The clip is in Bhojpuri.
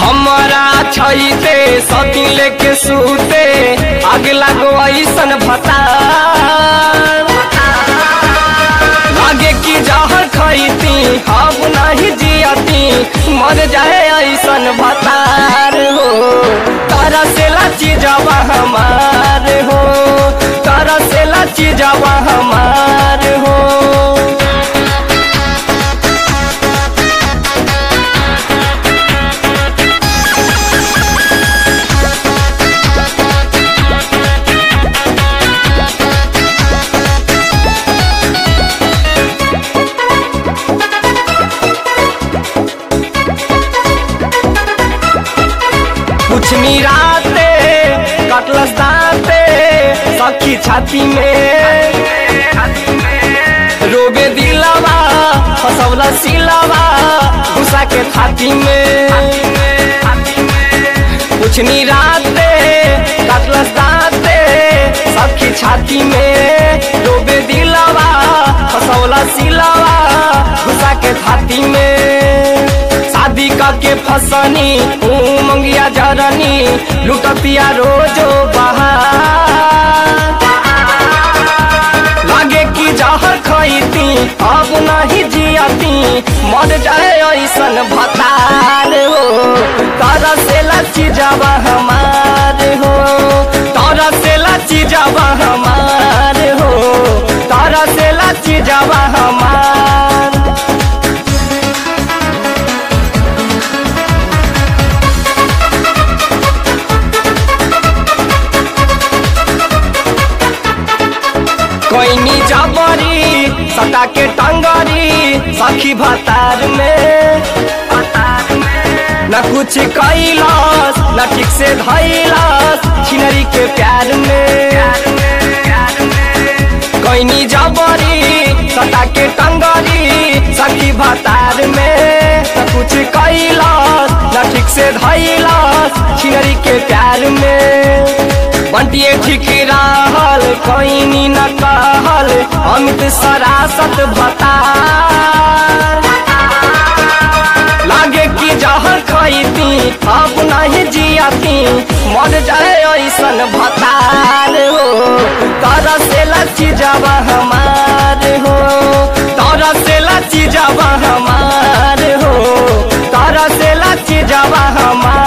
हमारा छैते सती लेके सूते आग लगो ऐसन भता लागे कि जहर खैती हम नहीं जियती मर जाए ऐसन भतार हो तारा से लाची जावा हमार हो तारा से लाची जावा हमार हो कुछ निराते कटलस दाते सखी छाती में रोबे दिलवा फसौला सिलवा गुस्सा के थाती में कुछ निराते कटलस दाते सखी छाती में रोबे दिलवा फसौला सिलवा गुस्सा के थाती में शादी के फसनी मंगिया जरनी लुटतिया रोजो बहार लागे कि जहर खैती अब नहीं जियती मर जाए ऐसन भतार हो तारा से लची जावा हमार हो तारा से लची जावा हमार हो तारा से लची जावा हमार कोइनी जबरी सटा के टंगरी सखी भतार में न कुछ कैलस न ठीक से धैलस छिनरी के प्यार में कोइनी जबरी सटा के टंगरी सखी भतार में न कुछ कैलस न ठीक से धैलस छिनरी के प्यार में बंटिए ठीक रहल कोइनी न कहल अमित सरासत भता लागे कि जहर खैती अब नहीं जियती मर जाए ऐसन भतार हो तर से लची जावा हमार हो तर से लची जावा हमार हो तर से लची जावा हमार